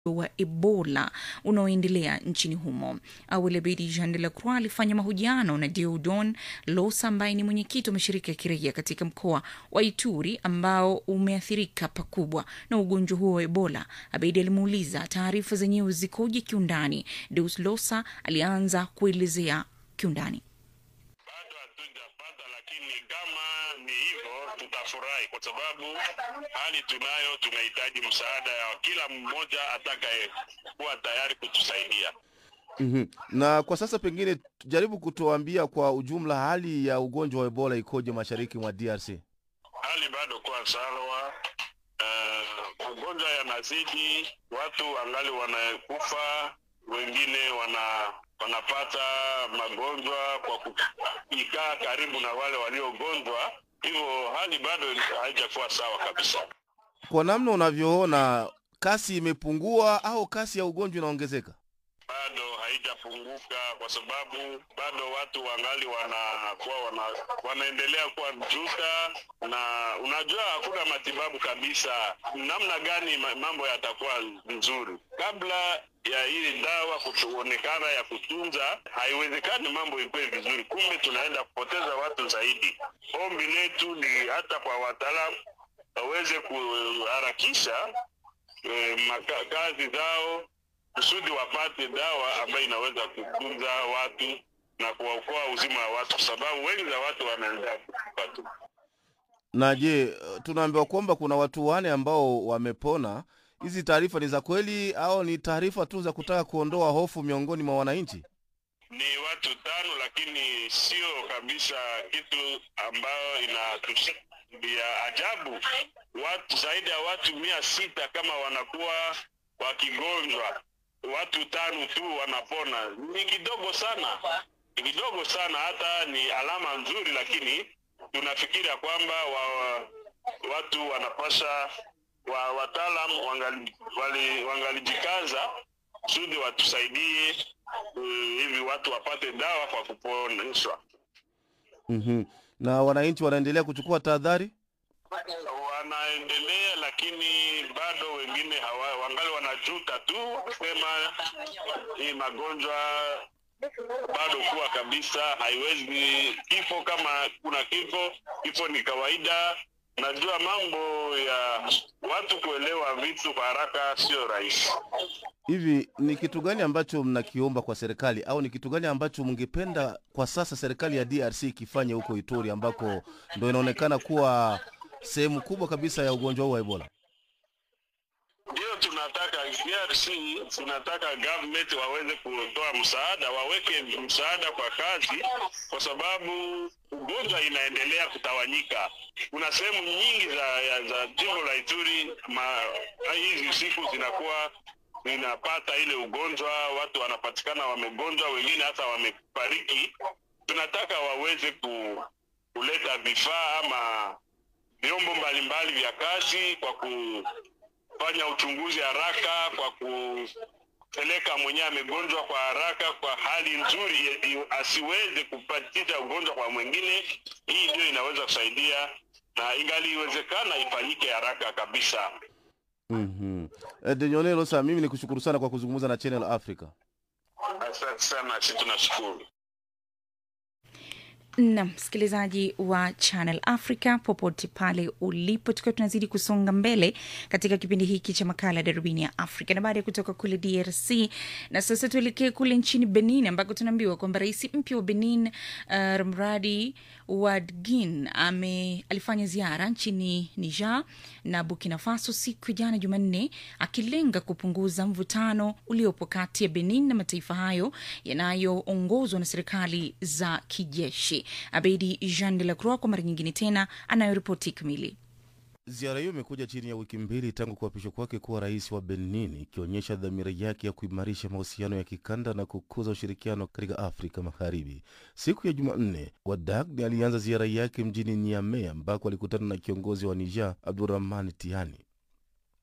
wa ebola unaoendelea nchini humo awali abedi jean de la croix alifanya mahojiano na deodon losa ambaye ni mwenyekiti wa mashirika ya kiraia katika mkoa wa ituri ambao umeathirika pakubwa na ugonjwa huo wa ebola abedi alimuuliza taarifa zenyewe zikoje kiundani deus losa alianza kuelezea kiundani bado hatujapata, lakini kama ni hivyo tutafurahi, kwa sababu hali tunayo, tunahitaji msaada ya kila mmoja atakayekuwa tayari kutusaidia. Mhm. Na kwa sasa pengine jaribu kutuambia kwa ujumla hali ya ugonjwa wa Ebola ikoje mashariki mwa DRC? Hali bado kuwa sawa. Uh, ugonjwa yanazidi, watu angali wanakufa, wengine wana wanapata magonjwa kwa kuikaa karibu na wale waliogonjwa, hivyo hali bado haijakuwa sawa kabisa. Kwa namna unavyoona, kasi imepungua au kasi ya ugonjwa inaongezeka? bado haijapunguka kwa sababu bado watu wangali wanakuwa wana, wanaendelea kuwa juta, na unajua hakuna matibabu kabisa. Namna gani ma- mambo yatakuwa nzuri kabla ya hili dawa kuonekana ya kutunza? Haiwezekani mambo ikuwe vizuri, kumbe tunaenda kupoteza watu zaidi. Ombi letu ni hata kwa wataalamu waweze kuharakisha eh, maka- kazi zao kusudi wapate dawa ambayo inaweza kutunza watu na kuwaokoa uzima wa watu, kwa sababu wengi za watu wanaendelea kufa tu. Na je, tunaambiwa kwamba kuna watu wane ambao wamepona. Hizi taarifa ni za kweli au ni taarifa tu za kutaka kuondoa hofu miongoni mwa wananchi? Ni watu tano, lakini sio kabisa kitu ambayo inatusha ya ajabu. Watu zaidi ya watu mia sita kama wanakuwa wakigonjwa, watu tano tu wanapona, ni kidogo sana, ni kidogo sana. Hata ni alama nzuri, lakini tunafikiria kwamba wa, watu wanapasha wa, wataalam wangali, wali- wangalijikaza kusudi watusaidie uh, hivi watu wapate dawa kwa kuponeshwa. Mhm. Na wananchi wanaendelea kuchukua tahadhari? Wanaendelea, lakini bado wengine hawa, wangali wanajuta tu kusema hii magonjwa bado kuwa kabisa, haiwezi kifo. Kama kuna kifo, kifo ni kawaida. Najua mambo ya watu kuelewa vitu kwa haraka sio rahisi. Hivi ni kitu gani ambacho mnakiomba kwa serikali au ni kitu gani ambacho mngependa kwa sasa serikali ya DRC ikifanye huko Ituri ambako ndo inaonekana kuwa sehemu kubwa kabisa ya ugonjwa huu wa Ebola? Ndio tunataka DRC, tunataka government waweze kutoa msaada, waweke msaada kwa kazi, kwa sababu ugonjwa inaendelea kutawanyika. Kuna sehemu nyingi za, ya- za jimbo la Ituri ma, hizi siku zinakuwa zinapata ile ugonjwa, watu wanapatikana wamegonjwa, wengine hata wamefariki. Tunataka waweze ku, kuleta vifaa ama vyombo mbalimbali vya kazi kwa kufanya uchunguzi haraka, kwa kupeleka mwenyewe amegonjwa kwa haraka, kwa hali nzuri, i- i- asiweze kupatisha ugonjwa kwa mwingine. Hii ndio inaweza kusaidia, na ingali iwezekana ifanyike haraka kabisa. Mhm. Eh, Denyonelo, sasa mimi nikushukuru sana kwa kuzungumza na Channel Africa. Asante sana, si tunashukuru. na msikilizaji wa channel africa popote pale ulipo tukiwa tunazidi kusonga mbele katika kipindi hiki cha makala ya darubini ya afrika na baada ya kutoka kule drc na sasa tuelekee kule nchini benin ambako tunaambiwa kwamba rais mpya wa benin uh, mradi wadgin ame alifanya ziara nchini niger na burkina faso siku ya jana jumanne akilenga kupunguza mvutano uliopo kati ya benin na mataifa hayo yanayoongozwa na serikali za kijeshi abedi jean de la croix kwa mara nyingine tena anayoripoti kamili Ziara hiyo imekuja chini ya wiki mbili tangu kuapishwa kwake kuwa rais wa Benin, ikionyesha dhamira yake ya kuimarisha mahusiano ya kikanda na kukuza ushirikiano katika Afrika Magharibi. Siku ya Jumanne, Wadagni alianza ziara yake mjini Niamey ambako alikutana na kiongozi wa Niger Abdurahman Tiani.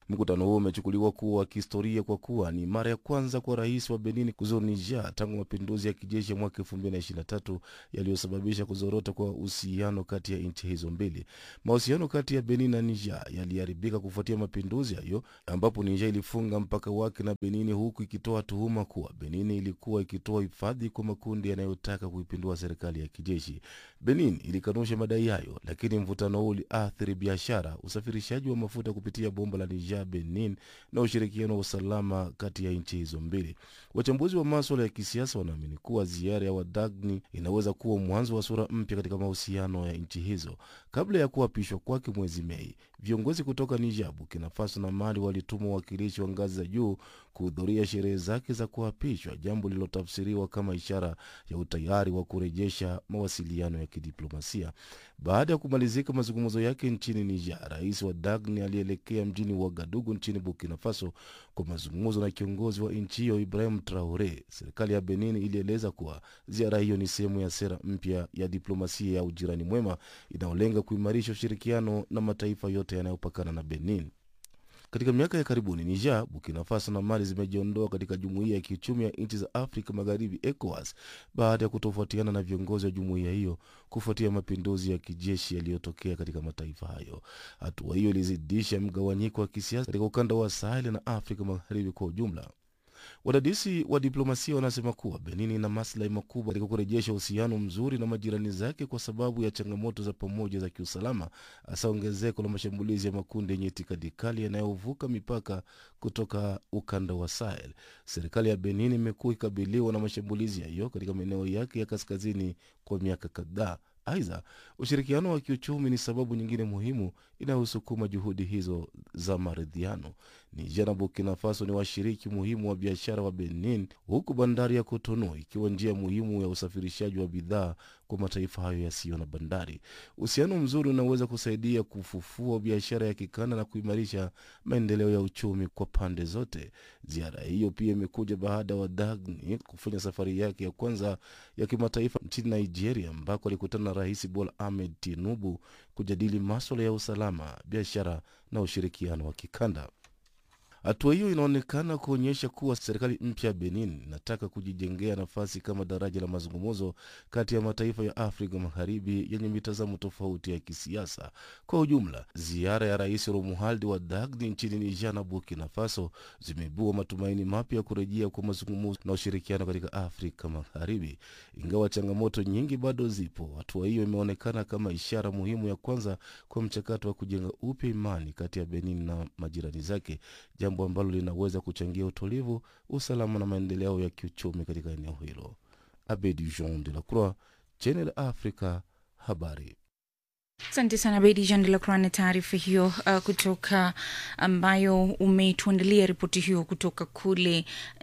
Mkutano huo umechukuliwa kuwa wa kihistoria kwa kuwa ni mara ya kwanza kwa rais wa Benin kuzuru Niger tangu mapinduzi ya kijeshi ya mwaka 2023 yaliyosababisha kuzorota kwa uhusiano kati ya nchi hizo mbili. Mahusiano kati ya Benin na Niger yaliharibika kufuatia mapinduzi hayo, ambapo Niger ilifunga mpaka wake na Benin, huku ikitoa tuhuma kuwa Benin ilikuwa ikitoa hifadhi kwa makundi yanayotaka kuipindua serikali ya kijeshi. Benin ilikanusha madai hayo, lakini mvutano huu uliathiri biashara, usafirishaji wa mafuta kupitia bomba la Niger Benin na ushirikiano wa usalama kati ya nchi hizo mbili. Wachambuzi wa maswala ya kisiasa wanaamini kuwa ziara ya Wadagni inaweza kuwa mwanzo wa sura mpya katika mahusiano ya nchi hizo. Kabla ya kuapishwa kwake mwezi Mei, viongozi kutoka Niger, Burkina Faso na Mali walituma wawakilishi wa ngazi za juu kuhudhuria sherehe zake za kuapishwa, jambo lililotafsiriwa kama ishara ya utayari wa kurejesha mawasiliano ya kidiplomasia. Baada ya kumalizika mazungumzo yake nchini Niger, rais wa Dagni alielekea mjini Wagadugu nchini Burkina Faso kwa mazungumzo na kiongozi wa nchi hiyo Ibrahim Traore. Serikali ya Benin ilieleza kuwa ziara hiyo ni sehemu ya sera mpya ya diplomasia ya ujirani mwema inayolenga kuimarisha ushirikiano na mataifa yote yanayopakana na Benin. Katika miaka ya karibuni Niger, Burkina Faso na Mali zimejiondoa katika jumuiya ya kiuchumi ya nchi za Afrika Magharibi, ECOWAS, baada ya kutofautiana na viongozi wa jumuiya hiyo kufuatia mapinduzi ya kijeshi yaliyotokea katika mataifa hayo. Hatua hiyo ilizidisha mgawanyiko wa kisiasa katika ukanda wa Sahel na Afrika Magharibi kwa ujumla. Wadadisi wa diplomasia wanasema kuwa Benin ina maslahi makubwa katika kurejesha uhusiano mzuri na majirani zake kwa sababu ya changamoto za pamoja za kiusalama, hasa ongezeko la mashambulizi ya makundi yenye itikadi kali yanayovuka mipaka kutoka ukanda wa Sahel. Serikali ya Benin imekuwa ikikabiliwa na mashambulizi hayo katika maeneo yake ya kaskazini kwa miaka kadhaa. Aidha, ushirikiano wa kiuchumi ni sababu nyingine muhimu inayosukuma juhudi hizo za maridhiano. Niger na Burkina Faso ni washiriki muhimu wa biashara wa Benin, huku bandari ya Cotonou ikiwa njia muhimu ya usafirishaji wa bidhaa kwa mataifa hayo yasiyo na bandari. Uhusiano mzuri unaweza kusaidia kufufua biashara ya kikanda na kuimarisha maendeleo ya uchumi kwa pande zote. Ziara hiyo pia imekuja baada ya Wadagni kufanya safari yake ya kwanza ya kimataifa nchini Nigeria, ambako alikutana na Rais Bola Ahmed Tinubu kujadili maswala ya usalama, biashara na ushirikiano wa kikanda. Hatua hiyo inaonekana kuonyesha kuwa serikali mpya ya Benin inataka kujijengea nafasi kama daraja la mazungumzo kati ya mataifa ya Afrika Magharibi yenye mitazamo tofauti ya kisiasa. Kwa ujumla, ziara ya Rais Romualdi wa Dagni nchini Niger na Burkina Faso zimeibua matumaini mapya ya kurejea kwa mazungumzo na ushirikiano katika Afrika Magharibi. Ingawa changamoto nyingi bado zipo, hatua hiyo imeonekana kama ishara muhimu ya kwanza kwa mchakato wa kujenga upya imani kati ya Benin na majirani zake jambo ambalo linaweza kuchangia utulivu, usalama na maendeleo ya kiuchumi katika eneo hilo. Abedi Jean de la Croix, Channel Africa, habari. Asante sana Bedi Jean de la Croix na taarifa hiyo uh, kutoka ambayo umetuandalia ripoti hiyo kutoka kule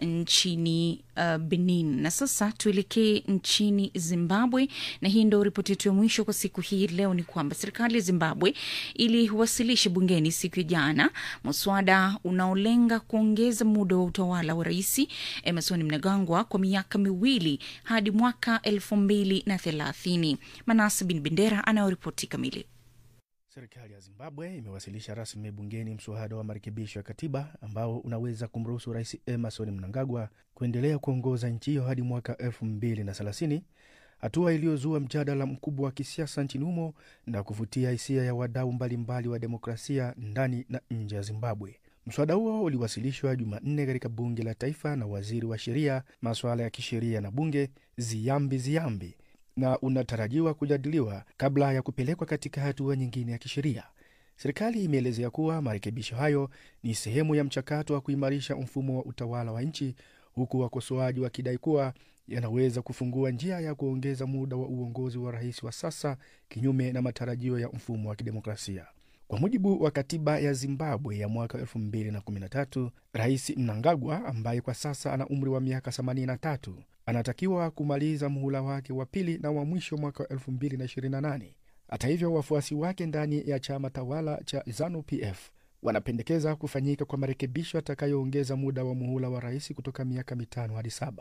nchini uh, Benin. Na sasa tuelekee nchini Zimbabwe, na hii ndo ripoti yetu ya mwisho kwa siku hii leo. Ni kwamba serikali ya Zimbabwe iliwasilisha bungeni siku ya jana muswada unaolenga kuongeza muda wa utawala wa Rais Emerson Mnangagwa kwa miaka miwili hadi mwaka elfu mbili na thelathini. Manase Bin Bendera anayoripoti kamili. Serikali ya Zimbabwe imewasilisha rasmi bungeni mswada wa marekebisho ya katiba ambao unaweza kumruhusu Rais Emerson Mnangagwa kuendelea kuongoza nchi hiyo hadi mwaka elfu mbili na thelathini, hatua iliyozua mjadala mkubwa wa kisiasa nchini humo na kuvutia hisia ya wadau mbalimbali wa demokrasia ndani na nje ya Zimbabwe. Mswada huo uliwasilishwa Jumanne katika bunge la taifa na waziri wa sheria, masuala ya kisheria na bunge Ziyambi Ziyambi na unatarajiwa kujadiliwa kabla ya kupelekwa katika hatua nyingine ya kisheria. Serikali imeelezea kuwa marekebisho hayo ni sehemu ya mchakato wa kuimarisha mfumo wa utawala wa nchi, huku wakosoaji wakidai kuwa yanaweza kufungua njia ya kuongeza muda wa uongozi wa rais wa sasa, kinyume na matarajio ya mfumo wa kidemokrasia. Kwa mujibu wa katiba ya Zimbabwe ya mwaka 2013, Rais Mnangagwa ambaye kwa sasa ana umri wa miaka 83 anatakiwa kumaliza muhula wake wa pili na wa mwisho mwaka wa 2028. Hata hivyo, wafuasi wake ndani ya chama tawala cha ZANU-PF wanapendekeza kufanyika kwa marekebisho yatakayoongeza muda wa muhula wa rais kutoka miaka mitano hadi saba.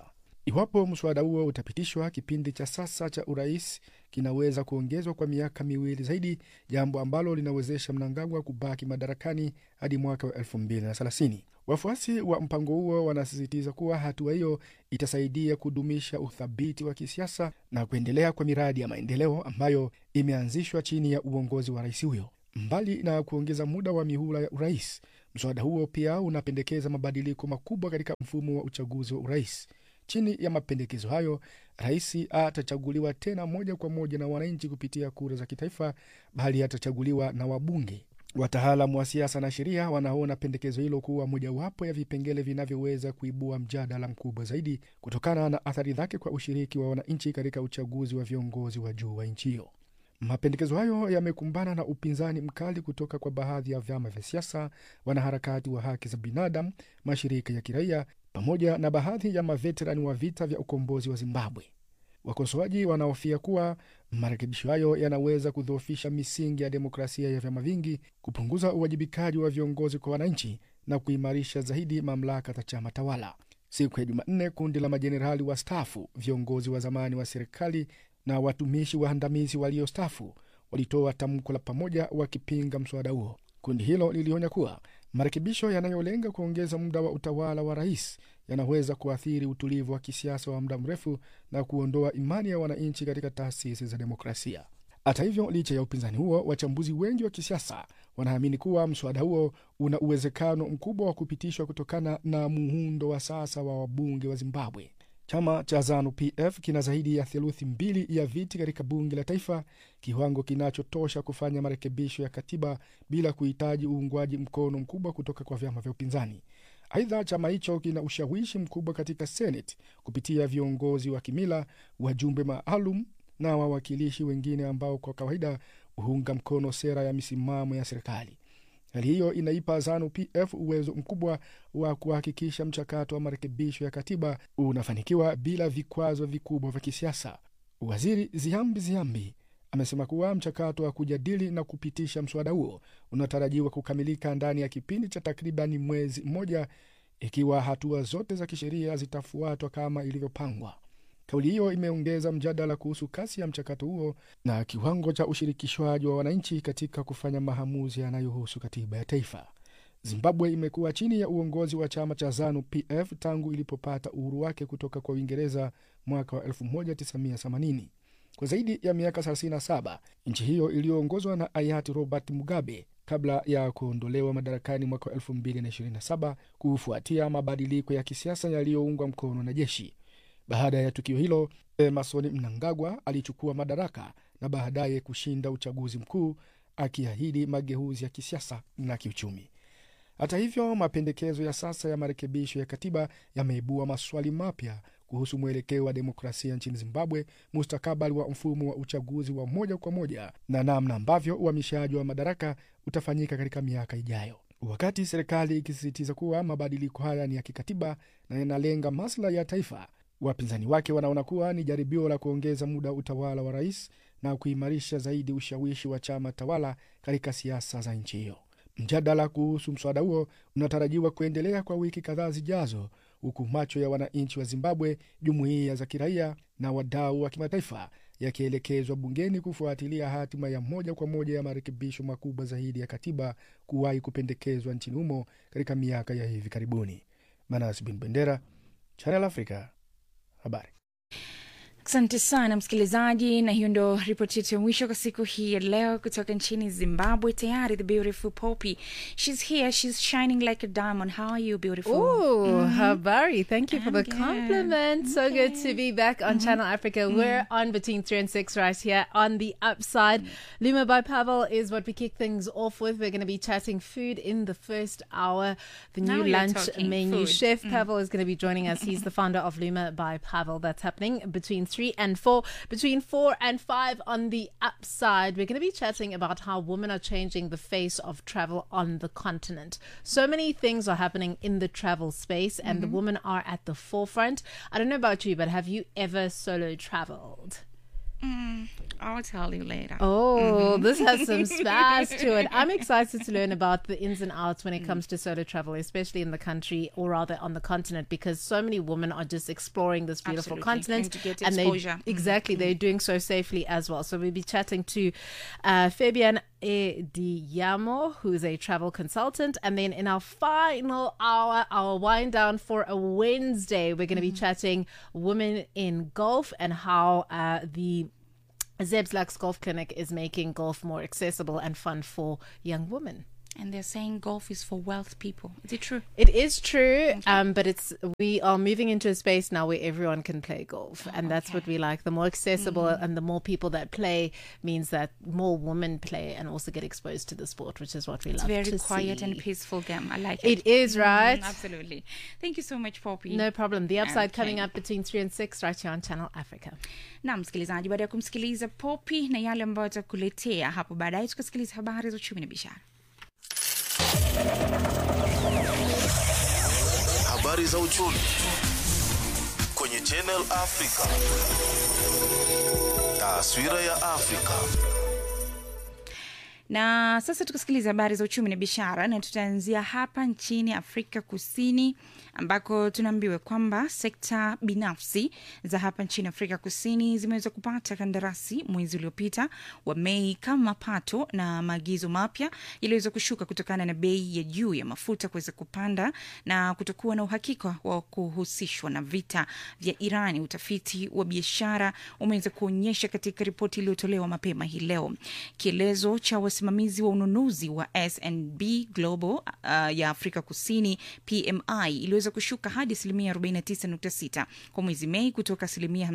Iwapo mswada huo utapitishwa, kipindi cha sasa cha urais kinaweza kuongezwa kwa miaka miwili zaidi, jambo ambalo linawezesha Mnangagwa kubaki madarakani hadi mwaka wa 2030. Wafuasi wa mpango huo wanasisitiza kuwa hatua hiyo itasaidia kudumisha uthabiti wa kisiasa na kuendelea kwa miradi ya maendeleo ambayo imeanzishwa chini ya uongozi wa rais huyo. Mbali na kuongeza muda wa mihula ya urais, mswada huo pia unapendekeza mabadiliko makubwa katika mfumo wa uchaguzi wa urais. Chini ya mapendekezo hayo, rais atachaguliwa tena moja kwa moja na wananchi kupitia kura za kitaifa, bali atachaguliwa na wabunge. Wataalam wa siasa na sheria wanaona pendekezo hilo kuwa mojawapo ya vipengele vinavyoweza kuibua mjadala mkubwa zaidi kutokana na athari zake kwa ushiriki wa wananchi katika uchaguzi wa viongozi wa juu wa nchi hiyo. Mapendekezo hayo yamekumbana na upinzani mkali kutoka kwa baadhi ya vyama vya siasa, wanaharakati wa haki za binadamu, mashirika ya kiraia pamoja na baadhi ya maveterani wa vita vya ukombozi wa Zimbabwe. Wakosoaji wanaofia kuwa marekebisho hayo yanaweza kudhoofisha misingi ya demokrasia ya vyama vingi, kupunguza uwajibikaji wa viongozi kwa wananchi na kuimarisha zaidi mamlaka za chama tawala. Siku ya Jumanne, kundi la majenerali wastaafu, viongozi wa zamani wa serikali na watumishi waandamizi waliostaafu walitoa tamko la pamoja wakipinga mswada huo. Kundi hilo lilionya kuwa marekebisho yanayolenga kuongeza muda wa utawala wa rais yanaweza kuathiri utulivu wa kisiasa wa muda mrefu na kuondoa imani ya wananchi katika taasisi za demokrasia. Hata hivyo, licha ya upinzani huo, wachambuzi wengi wa kisiasa wanaamini kuwa mswada huo una uwezekano mkubwa wa kupitishwa kutokana na muundo wa sasa wa wabunge wa Zimbabwe. Chama cha ZANU PF kina zaidi ya theluthi mbili ya viti katika bunge la taifa, kiwango kinachotosha kufanya marekebisho ya katiba bila kuhitaji uungwaji mkono mkubwa kutoka kwa vyama vya upinzani. Aidha, chama hicho kina ushawishi mkubwa katika Senate kupitia viongozi wa kimila, wajumbe maalum na wawakilishi wengine ambao kwa kawaida huunga mkono sera ya misimamo ya serikali. Hali hiyo inaipa ZANU PF uwezo mkubwa wa kuhakikisha mchakato wa marekebisho ya katiba unafanikiwa bila vikwazo vikubwa vya kisiasa. Waziri Ziambi Ziambi amesema kuwa mchakato wa kujadili na kupitisha mswada huo unatarajiwa kukamilika ndani ya kipindi cha takribani mwezi mmoja, ikiwa hatua zote za kisheria zitafuatwa kama ilivyopangwa. Kauli hiyo imeongeza mjadala kuhusu kasi ya mchakato huo na kiwango cha ushirikishwaji wa wananchi katika kufanya maamuzi yanayohusu katiba ya taifa. Zimbabwe imekuwa chini ya uongozi wa chama cha ZANU PF tangu ilipopata uhuru wake kutoka kwa Uingereza mwaka wa 1980. Kwa zaidi ya miaka 37 nchi hiyo iliyoongozwa na hayati Robert Mugabe kabla ya kuondolewa madarakani mwaka wa 2027 kufuatia mabadiliko ya kisiasa yaliyoungwa mkono na jeshi. Baada ya tukio hilo, Emerson Mnangagwa alichukua madaraka na baadaye kushinda uchaguzi mkuu akiahidi mageuzi ya kisiasa na kiuchumi. Hata hivyo, mapendekezo ya sasa ya marekebisho ya katiba yameibua maswali mapya kuhusu mwelekeo wa demokrasia nchini Zimbabwe, mustakabali wa mfumo wa uchaguzi wa moja kwa moja na namna ambavyo uhamishaji wa madaraka utafanyika katika miaka ijayo. Wakati serikali ikisisitiza kuwa mabadiliko haya ni ya kikatiba na yanalenga maslahi ya taifa, wapinzani wake wanaona kuwa ni jaribio la kuongeza muda wa utawala wa rais na kuimarisha zaidi ushawishi wa chama tawala katika siasa za nchi hiyo. Mjadala kuhusu mswada huo unatarajiwa kuendelea kwa wiki kadhaa zijazo, huku macho ya wananchi wa Zimbabwe, jumuiya za kiraia na wadau wa kimataifa yakielekezwa bungeni kufuatilia hatima ya moja kwa moja ya marekebisho makubwa zaidi ya katiba kuwahi kupendekezwa nchini humo katika miaka ya hivi karibuni. Manas Bin Bendera, Channel Africa, habari. Asante sana msikilizaji, na hiyo ndo ripoti yetu ya mwisho kwa siku hii ya leo kutoka nchini Zimbabwe. Tayari the beautiful Poppy, she's here, she's shining like a diamond. How are you, beautiful? Ooh, Habari. Thank you for I'm the good. compliment. So good to be back on Channel Africa. We're on between 3 and 6 right here on the upside. Luma by Pavel is what we kick things off with. We're going to be chatting food in the first hour. The Now new you're lunch talking menu. food. Chef Pavel is going to be joining us. He's the founder of Luma by Pavel. That's happening between 3 and 4. Between 4 and 5 on the upside, we're going to be chatting about how women are changing the face of travel on the continent. So many things are happening in the travel space, and the women are at the forefront. I don't know about you, but have you ever solo traveled? I'll tell you later. Oh, this has some smash to it. I'm excited to learn about the ins and outs when it comes to solo travel, especially in the country or rather on the continent, because so many women are just exploring this beautiful Absolutely. continent And to get and they exposure. exactly they're doing so safely as well. So we'll be chatting to uh, Fabian E. Diamo, who is a travel consultant, and then in our final hour, our wind down for a Wednesday, we're going to be chatting women in golf and how uh, the Zeb's Lux Golf Clinic is making golf more accessible and fun for young women. And they're saying golf is for wealth people. Is it true? It is true, um, but it's we are moving into a space now where everyone can play golf, and that's what we like. The more accessible and the more people that play means that more women play and also get exposed to the sport, which is what we It's love very to quiet see. and peaceful game. I like it. It is right. Mm, absolutely. Thank you so much Poppy. No problem. The upside Okay. coming up between three and six right here on Channel Africa. na msikilizaji baada ya kumsikiliza popi na yale ambayo atakuletea hapo baadaye tukasikiliza habari za uchumi na biashara Habari za uchumi kwenye Channel Africa. Taswira ya Afrika. na sasa tukasikiliza habari za uchumi na biashara na tutaanzia hapa nchini afrika kusini ambako tunaambiwa kwamba sekta binafsi za hapa nchini afrika kusini zimeweza kupata kandarasi mwezi uliopita wa mei kama mapato na maagizo mapya yaliweza kushuka kutokana na bei ya juu ya mafuta kuweza kupanda na kutokuwa na uhakika wa kuhusishwa na vita vya irani utafiti wa biashara umeweza kuonyesha katika ripoti iliyotolewa mapema hii leo kielezo cha wasimamizi wa ununuzi wa snb global uh, ya afrika kusini pmi iliweza kushuka hadi asilimia 49.6 kwa mwezi mei kutoka asilimia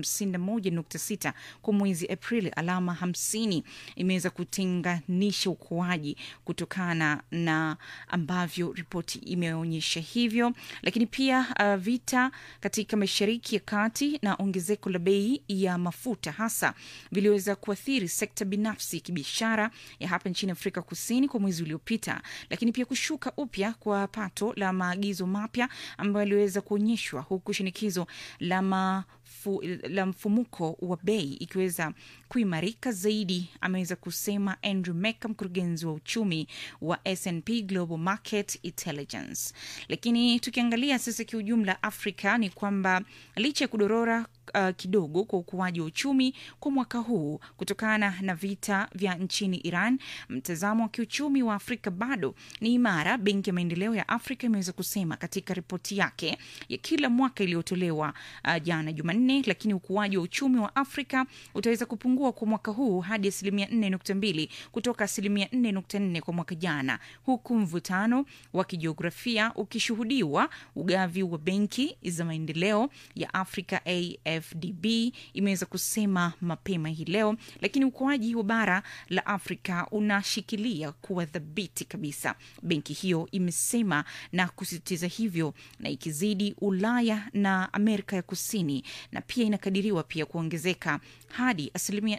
51.6 kwa mwezi aprili alama 50 imeweza kutenganisha ukuaji kutokana na ambavyo ripoti imeonyesha hivyo lakini pia uh, vita katika mashariki ya kati na ongezeko la bei ya mafuta hasa viliweza kuathiri sekta binafsi ya kibiashara ya hapa nchini afrika kusini kwa mwezi uliopita lakini pia kushuka upya kwa pato la maagizo mapya ambayo yaliweza kuonyeshwa huku shinikizo la mafu, la mfumuko wa bei ikiweza kuimarika zaidi ameweza kusema andrew meka mkurugenzi wa uchumi wa snp global market intelligence lakini tukiangalia sasa kiujumla afrika ni kwamba licha ya kudorora uh, kidogo kwa ukuaji wa uchumi kwa mwaka huu kutokana na vita vya nchini iran mtazamo wa kiuchumi wa afrika bado ni imara benki ya maendeleo ya afrika imeweza kusema katika ripoti yake ya kila mwaka iliyotolewa uh, jana jumanne lakini ukuaji wa uchumi wa afrika utaweza kupungua kwa mwaka huu hadi asilimia 4.2 kutoka asilimia 4.4 kwa mwaka jana huku mvutano wa kijiografia ukishuhudiwa ugavi wa benki za maendeleo ya afrika afdb imeweza kusema mapema hii leo lakini ukuaji wa bara la afrika unashikilia kuwa dhabiti kabisa benki hiyo imesema na kusisitiza hivyo na ikizidi ulaya na amerika ya kusini na pia inakadiriwa pia kuongezeka hadi asilimia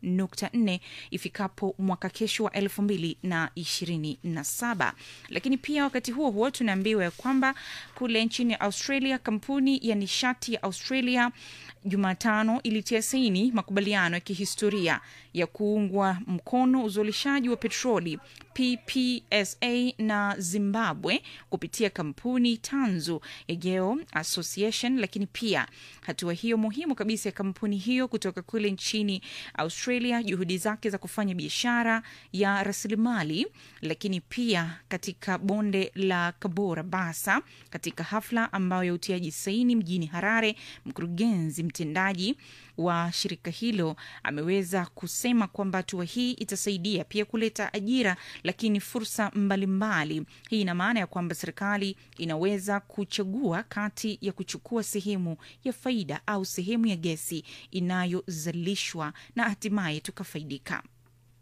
4.4 ifikapo mwaka kesho wa elfu mbili na ishirini na saba lakini pia wakati huo huo tunaambiwa ya kwamba kule nchini australia kampuni ya nishati ya australia jumatano ilitia saini makubaliano ya kihistoria ya kuungwa mkono uzalishaji wa petroli ppsa na zimbabwe kupitia kampuni tanzu ya geo association lakini pia hatua hiyo muhimu kabisa ya kampuni hiyo kutoka kule nchini australia juhudi zake za kufanya biashara ya rasilimali lakini pia katika bonde la kabora basa katika hafla ambayo ya utiaji saini mjini harare mkurugenzi mtendaji wa shirika hilo ameweza kusema kwamba hatua hii itasaidia pia kuleta ajira lakini fursa mbalimbali hii ina maana ya kwamba serikali inaweza kuchagua kati ya kuchukua sehemu ya faida au sehemu ya gesi inayozalishwa na hatimaye tukafaidika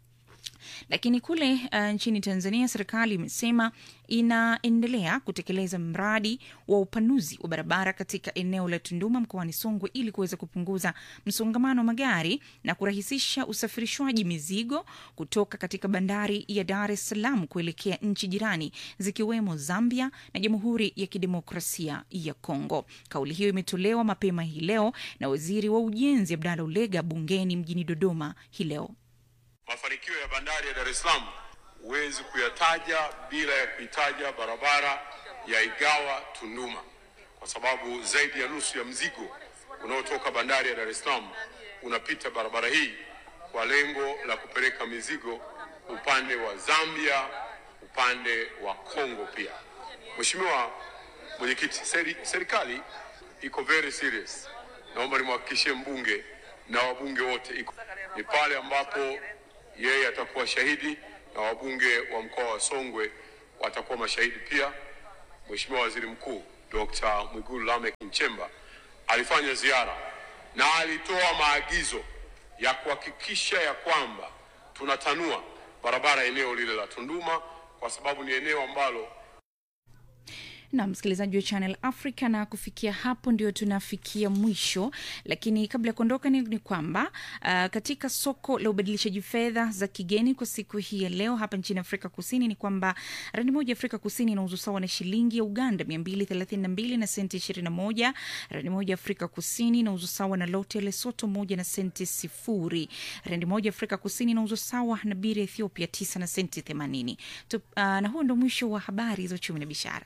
lakini kule uh, nchini Tanzania serikali imesema inaendelea kutekeleza mradi wa upanuzi wa barabara katika eneo la Tunduma mkoani Songwe ili kuweza kupunguza msongamano wa magari na kurahisisha usafirishwaji mizigo kutoka katika bandari ya Dar es Salaam kuelekea nchi jirani zikiwemo Zambia na Jamhuri ya Kidemokrasia ya Kongo. Kauli hiyo imetolewa mapema hii leo na waziri wa ujenzi Abdalla Ulega bungeni mjini Dodoma hii leo. Mafanikio ya bandari ya Dar es Salaam huwezi kuyataja bila ya kuitaja barabara ya Igawa Tunduma, kwa sababu zaidi ya nusu ya mzigo unaotoka bandari ya Dar es Salaam unapita barabara hii kwa lengo la kupeleka mizigo upande wa Zambia, upande wa Kongo pia. Mheshimiwa Mwenyekiti, seri, serikali iko very serious. Naomba nimhakikishie mbunge na wabunge wote iko ni pale ambapo yeye atakuwa shahidi na wabunge wa mkoa wa Songwe watakuwa mashahidi pia. Mheshimiwa Waziri Mkuu Dr. Mwigulu Lameck Nchemba alifanya ziara na alitoa maagizo ya kuhakikisha ya kwamba tunatanua barabara eneo lile la Tunduma kwa sababu ni eneo ambalo na msikilizaji wa Channel Africa, na kufikia hapo ndio tunafikia mwisho, lakini kabla ya kuondoka ni, ni kwamba uh, katika soko la ubadilishaji fedha za kigeni kwa siku hii ya leo hapa nchini Afrika Kusini ni kwamba randi moja ya Afrika Kusini inauzwa sawa na shilingi ya Uganda 232 na senti 21. Randi moja ya Afrika Kusini inauzwa sawa na lote ya Lesoto moja na senti sifuri. Randi moja ya Afrika Kusini inauzwa sawa na biri ya Ethiopia 9 na senti 80. Tu, uh, na huo ndo mwisho wa habari za uchumi na biashara.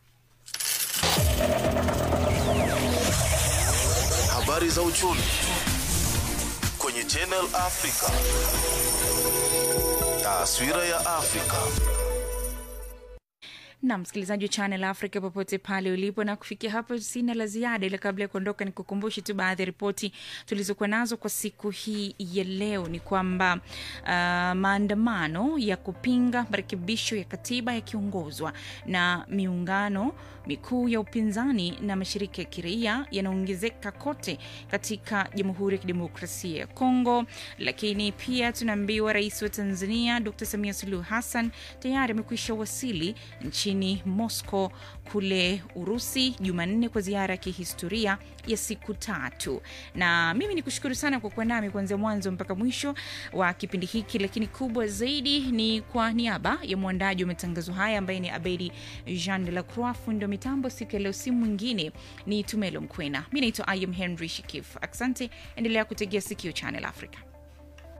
Habari za uchumi kwenye Channel Africa. Taswira ya Afrika. na msikilizaji wa Channel Africa popote pale ulipo, na kufikia hapo sina la ziada, ila kabla ya kuondoka ni kukumbushe tu baadhi ya ripoti tulizokuwa nazo kwa siku hii ya leo. Ni kwamba uh, maandamano ya kupinga marekebisho ya katiba yakiongozwa na miungano mikuu ya upinzani na mashirika ya kiraia yanaongezeka kote katika Jamhuri ya Kidemokrasia ya Kongo. Lakini pia tunaambiwa rais wa Tanzania Dr. Samia Suluhu Hassan tayari amekwisha wasili nchini Moscow kule Urusi Jumanne kwa ziara ya kihistoria ya siku tatu. Na mimi ni kushukuru sana kwa kuwa nami kuanzia mwanzo mpaka mwisho wa kipindi hiki, lakini kubwa zaidi ni kwa niaba ya mwandaji wa matangazo haya ambaye ni Abedi Jean de la Croix, fundi wa mitambo siku ya leo, si mwingine ni Tumelo Mkwena. Mi naitwa Ayam Henry Shikif. Asante, endelea kutegea sikio Channel Africa.